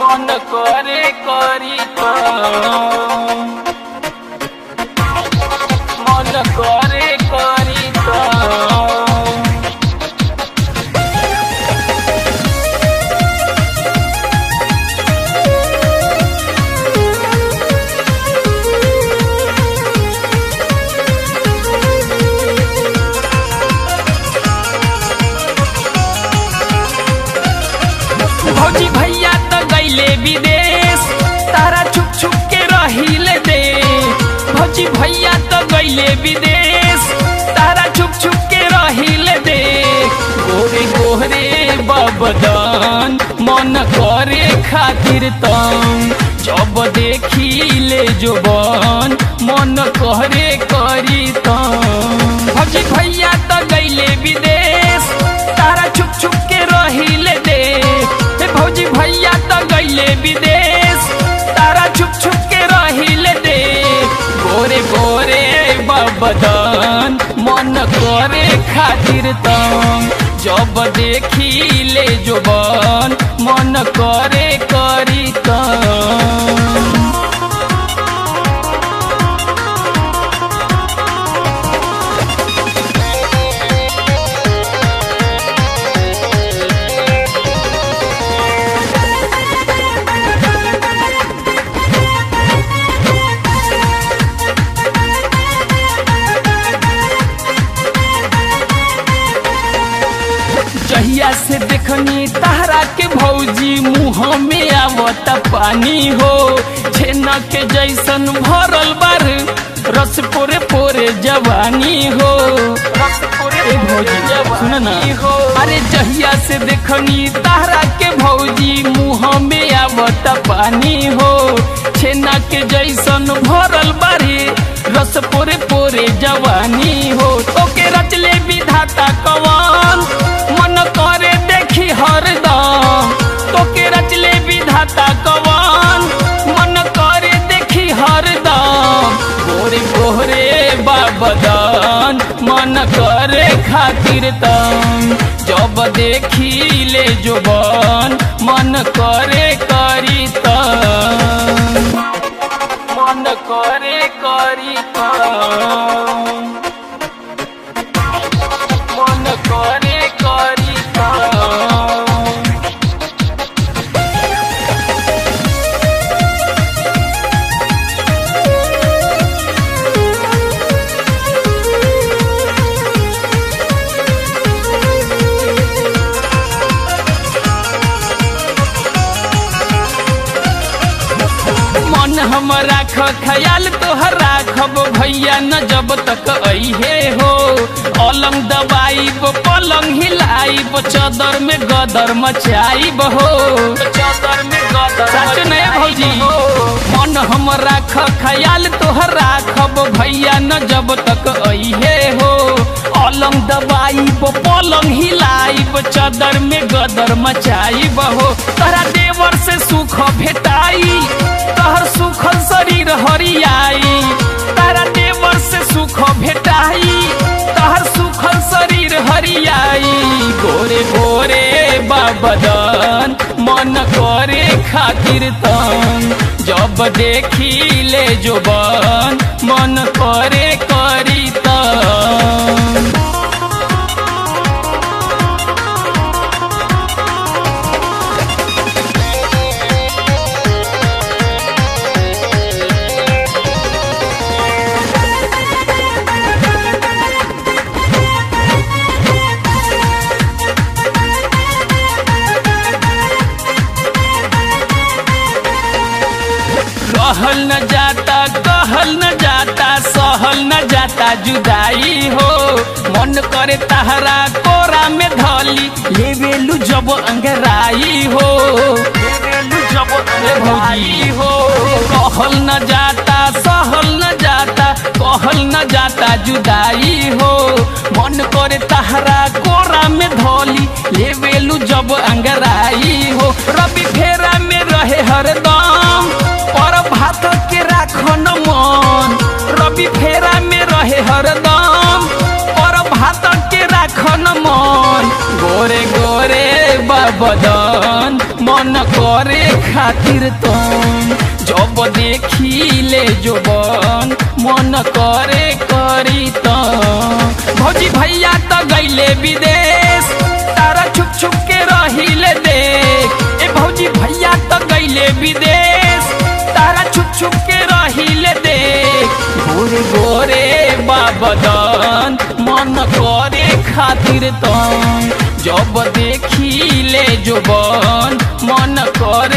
মন করে করি তো মন করে করি তো भौजी भैया तो गईले विदेश तारा छुप छुप के रहिले दे भौजी भैया तो गईले विदेश तारा छुप छुप के रहिले दे गोरे गोरे बबदन मन करे खातिर तम जब देखी ले जोबन मन करे करी तम भौजी भैया तो गईले विदेश तारा छुप छुप के रहिले दे हे भौजी भैया तो गईले विदेश तारा छुप छुप के रहिले दे गोरे गोरे बबदन मन करे खातिर तम जब देखी ले जोबन मन करे करी तम जहिया से देखनी तारा के भौजी मुँह में आवत पानी हो छेना के जैसन भरल बार रस पोरे पोरे जवानी हो ए भौजी सुन ना हो अरे जहिया से देखनी तारा के भौजी मुँह में आवत पानी हो छेना के जैसन भरल बारे रस पोरे पोरे जवानी हो तोके रचले विधाता कवन मन करे देखी हरदम तोके रचले विधाता कवन मन करे देखी हरदम गोरे गोरे बाबदन मन करे खातिर तम जब देखी ले जोबन मन करे करी तम मन करे करी तम मन करे करी तम मन हम राख ख्याल तोहर राखब भैया न जब तक अहे हो अलंग दबाइब पलंग हिलाइब चदर में गदर मचाइब हो चदर में गदर सच नहीं भौजी मन हम राख ख्याल तोहर राखब भैया न जब तक अहे हो अलंग दबाइब पलंग हिलाइब चदर में गदर मचाइब हो तोरा देवर से सुख भेटाई तहर सुखल शरीर हरियाई तारा देवर से सुख भेटाई तहर सुखल शरीर हरियाई गोरे गोरे बाबदन मन करे खातिर तम जब देखी ले जोबन मन करे करी तम रहल न जाता कहल न जाता सहल न जाता जुदाई हो मन करे तहरा कोरा में धली लेवेलु जब अंगराई हो लेवेलु जब अंगराई हो कहल न जाता सहल न जाता कहल न जाता जुदाई हो मन करे तहरा कोरा में धली लेवेलु जब अंगराई हो रवि फेरा में रहे हरदम पर भात के राखन मन रवि फेरा में रहे हरदम पर भात के राखन मन गोरे गोरे बदन मन मन करे खातिर तुम जब देखी ले जोबन मन करे करी तुम भौजी भैया तो गईले विदेश तारा छुप छुप के रहिले देख ए भौजी भैया तो गईले विदेश तारा छुप छुप के रहिले देख गोरे गोरे बाबदन मन करे खातिर तुम जब देखी ले जोबन मन करे